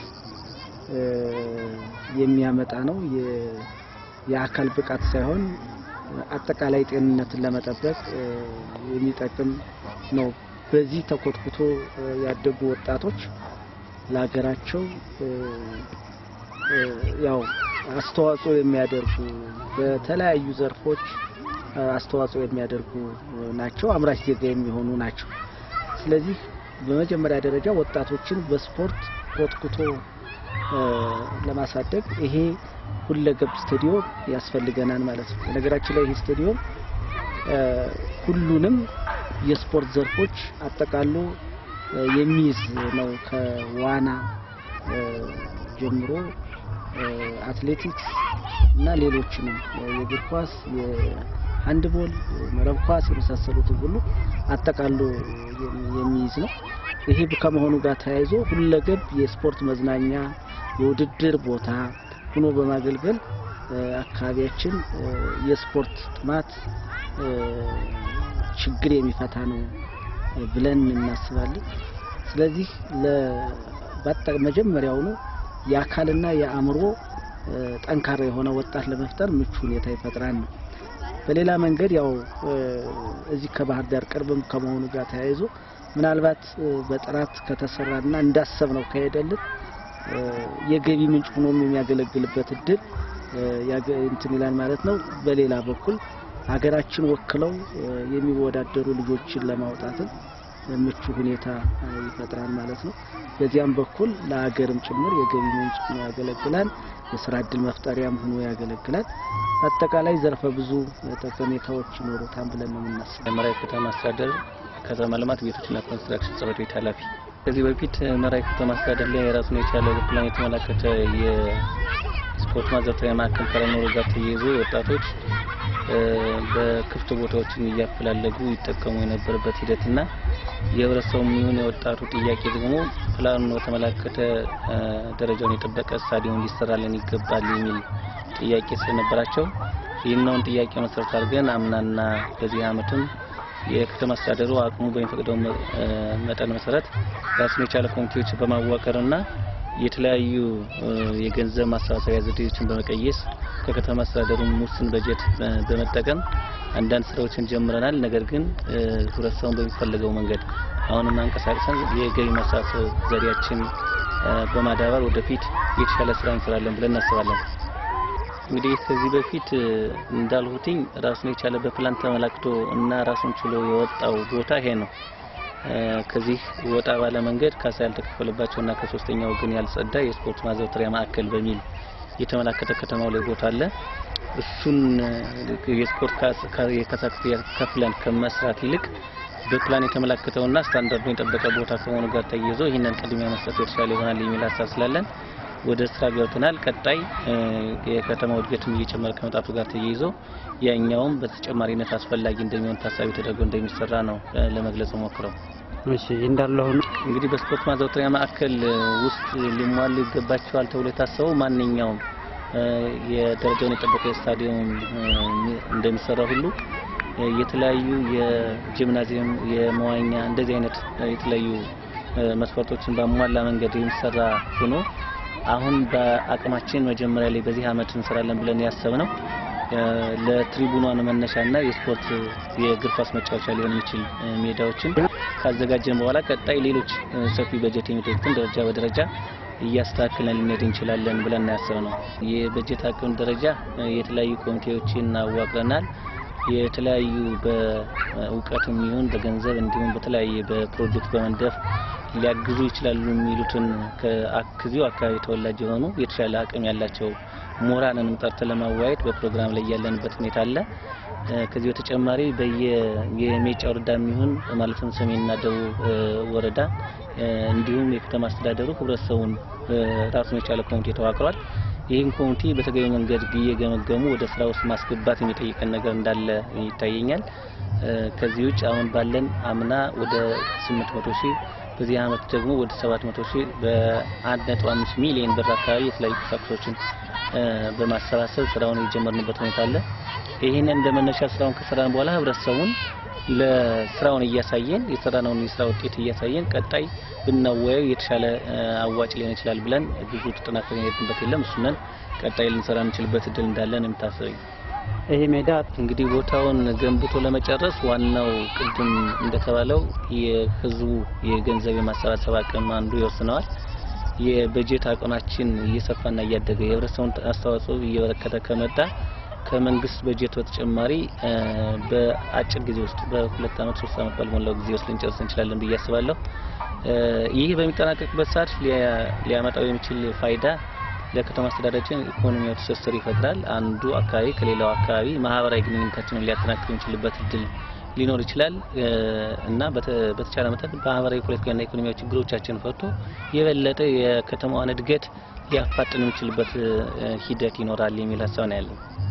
Speaker 8: የሚያመጣ ነው። የአካል ብቃት ሳይሆን አጠቃላይ ጤንነትን ለመጠበቅ የሚጠቅም ነው። በዚህ ተኮትኩቶ ያደጉ ወጣቶች ለሀገራቸው ያው አስተዋጽኦ የሚያደርጉ በተለያዩ ዘርፎች አስተዋጽኦ የሚያደርጉ ናቸው። አምራች ዜጋ የሚሆኑ ናቸው። ስለዚህ በመጀመሪያ ደረጃ ወጣቶችን በስፖርት ኮትኩቶ ለማሳደግ ይሄ ሁለገብ ስታዲዮም ያስፈልገናል ማለት ነው። በነገራችን ላይ ይሄ ስታዲዮም ሁሉንም የስፖርት ዘርፎች አጠቃሎ የሚይዝ ነው። ከዋና ጀምሮ አትሌቲክስ እና ሌሎችንም የእግር ኳስ፣ የሃንድቦል፣ መረብ ኳስ የመሳሰሉትን ሁሉ አጠቃሎ የሚይዝ ነው። ይሄ ከመሆኑ ጋር ተያይዞ ሁለገብ የስፖርት መዝናኛ የውድድር ቦታ ሆኖ በማገልገል አካባቢያችን የስፖርት ጥማት ችግር የሚፈታ ነው ብለን እናስባለን። ስለዚህ መጀመሪያውኑ የአካልና የአእምሮ ጠንካራ የሆነ ወጣት ለመፍጠር ምቹ ሁኔታ ይፈጥራል ነው። በሌላ መንገድ ያው እዚህ ከባህር ዳር ቅርብም ከመሆኑ ጋር ተያይዞ ምናልባት በጥራት ከተሰራና እንዳሰብነው ከሄደልን የገቢ ምንጭ ሆኖም የሚያገለግልበት እድል እንትን ይላል ማለት ነው። በሌላ በኩል ሀገራችን ወክለው የሚወዳደሩ ልጆችን ለማውጣትም ምቹ ሁኔታ ይፈጥራል ማለት ነው። በዚያም በኩል ለሀገርም ጭምር የገቢ ምንጭ ሆኖ ያገለግላል። የስራ እድል መፍጠሪያም ሆኖ ያገለግላል። አጠቃላይ ዘርፈ ብዙ ጠቀሜታዎች ይኖሩታል ብለን ነው የምናስበው።
Speaker 7: የመራዊ ከተማ አስተዳደር ከተማ ልማት ቤቶችና ኮንስትራክሽን ጽሕፈት ቤት ኃላፊ ከዚህ በፊት መራዊ ከተማ አስተዳደር ላይ የራሱን የቻለ ፕላን የተመላከተ የስፖርት ማዘውተሪያ ማዕከል ከመኖሩ ጋር ተያይዞ ወጣቶች በክፍት ቦታዎችን እያፈላለጉ ይጠቀሙ የነበረበት ሂደትና የህብረተሰቡ የሚሆን የወጣቱ ጥያቄ ደግሞ ፕላኑን በተመላከተ ደረጃውን የጠበቀ ስታዲየም ሊሰራልን ይገባል የሚል ጥያቄ ስለነበራቸው ይህንውን ጥያቄ መሰረት አድርገን አምናና በዚህ ዓመትም የከተማ አስተዳደሩ አቅሙ በሚፈቅደው መጠን መሰረት ራሱን የቻለ ኮሚቴዎች በማዋቀርና የተለያዩ የገንዘብ ማሰባሰቢያ ዘዴዎችን በመቀየስ ከከተማ አስተዳደሩ ውስን በጀት በመጠቀም አንዳንድ ስራዎችን ጀምረናል። ነገር ግን ህብረተሰቡን በሚፈለገው መንገድ አሁንም አንቀሳቅሰን የገቢ ማሰባሰብ ዘዴያችን በማዳበር ወደፊት የተሻለ ስራ እንሰራለን ብለን እናስባለን። እንግዲህ ከዚህ በፊት እንዳልሁትኝ ራሱን የቻለ በፕላን ተመላክቶ እና ራሱን ችሎ የወጣው ቦታ ይሄ ነው። ከዚህ ወጣ ባለ መንገድ ካሳ ያልተከፈለባቸው እና ከሶስተኛ ወገን ያልጸዳ የስፖርት ማዘውተሪያ ማዕከል በሚል የተመላከተ ከተማው ላይ ቦታ አለ። እሱን የስፖርት የካሳ ክፍያ ከፍለን ከመስራት ይልቅ በፕላን የተመላከተውና ስታንዳርዱን የጠበቀ ቦታ ከመሆኑ ጋር ተያይዞ ይህንን ቅድሚያ መስጠት የተሻለ ይሆናል የሚል ሀሳብ ስላለን ወደ ስራ ገብተናል። ቀጣይ የከተማው እድገትም እየጨመረ ከመጣቱ ጋር ተያይዞ ያኛውም በተጨማሪነት አስፈላጊ እንደሚሆን ታሳቢ ተደርጎ እንደሚሰራ ነው ለመግለጽ ሞክረው።
Speaker 9: እሺ እንዳለ ሆኖ
Speaker 7: እንግዲህ በስፖርት ማዘውተሪያ ማዕከል ውስጥ ሊሟሉ ይገባቸዋል ተብሎ የታሰበው ማንኛውም የደረጃውን የጠበቀ ስታዲየም እንደሚሰራ ሁሉ የተለያዩ የጂምናዚየም፣ የመዋኛ እንደዚህ አይነት የተለያዩ መስፈርቶችን ባሟላ መንገድ የሚሰራ ሆኖ አሁን በአቅማችን መጀመሪያ ላይ በዚህ አመት እንሰራለን ብለን ያሰብነው ለትሪቡኗን መነሻና የስፖርት የእግር ኳስ መጫወቻ ሊሆን የሚችል ሜዳዎችን ካዘጋጀን በኋላ ቀጣይ ሌሎች ሰፊ በጀት የሚጠይቁትን ደረጃ በደረጃ እያስተካከለን ልንሄድ እንችላለን ብለን ያሰብ ነው። የበጀት አቅም ደረጃ የተለያዩ ኮሚቴዎችን አዋቅረናል። የተለያዩ በእውቀትም ይሁን በገንዘብ እንዲሁም በተለያየ በፕሮጀክት በመንደፍ ሊያግዙ ይችላሉ የሚሉትን ከዚሁ አካባቢ ተወላጅ የሆኑ የተሻለ አቅም ያላቸው ምሁራንንም ጠርተን ለማወያየት በፕሮግራም ላይ ያለንበት ሁኔታ አለ። ከዚህ በተጨማሪ በየ የሜጫ ወረዳ የሚሆን ማለትም ሰሜንና ደቡብ ወረዳ እንዲሁም የከተማ አስተዳደሩ ህብረተሰቡን ራሱን የቻለ ኮሚቴ ተዋቅሯል። ይህን ኮሚቴ በተገቢ መንገድ እየገመገሙ ወደ ስራ ውስጥ ማስገባት የሚጠይቀን ነገር እንዳለ ይታየኛል። ከዚህ ውጭ አሁን ባለን አምና ወደ 800 ሺህ በዚህ አመት ደግሞ ወደ 700 ሺህ በ1.5 ሚሊዮን ብር አካባቢ የተለያዩ ቁሳቁሶችን በማሰባሰብ ስራውን የጀመርንበት ሁኔታ አለ። ይህንን እንደ መነሻ ስራውን ከሰራን በኋላ ህብረተሰቡን ለስራውን እያሳየን የሰራነውን የስራ ውጤት እያሳየን ቀጣይ ብናወያዩ የተሻለ አዋጭ ሊሆን ይችላል ብለን ብዙ ተጠናክረን የሄድንበት የለም። እሱነን ቀጣይ ልንሰራ እንችልበት እድል እንዳለን የምታስበኝ
Speaker 9: ይሄ ሜዳ
Speaker 7: እንግዲህ ቦታውን ገንብቶ ለመጨረስ ዋናው ቅድም እንደተባለው የህዝቡ የገንዘብ የማሰባሰብ አቅም አንዱ ይወስነዋል። የበጀት አቅማችን እየሰፋና እያደገ የህብረተሰቡን አስተዋጽኦ እየበረከተ ከመጣ ከመንግስት በጀት በተጨማሪ በአጭር ጊዜ ውስጥ በሁለት አመት ሶስት አመት ባልሞላው ጊዜ ውስጥ ልንጨርስ እንችላለን ብዬ አስባለሁ። ይህ በሚጠናቀቅበት ሰዓት ሊያመጣው የሚችል ፋይዳ ለከተማ አስተዳደራችን ኢኮኖሚያዊ ትስስር ይፈጥራል። አንዱ አካባቢ ከሌላው አካባቢ ማህበራዊ ግንኙነታችንን ሊያጠናክር የሚችልበት እድል ሊኖር ይችላል እና በተቻለ መጠን ማህበራዊ፣ ፖለቲካዊና ኢኮኖሚያዊ ችግሮቻችን ፈቶ የበለጠ የከተማዋን እድገት ሊያፋጥን የሚችልበት ሂደት ይኖራል የሚል ሀሳብ ነው ያለኝ።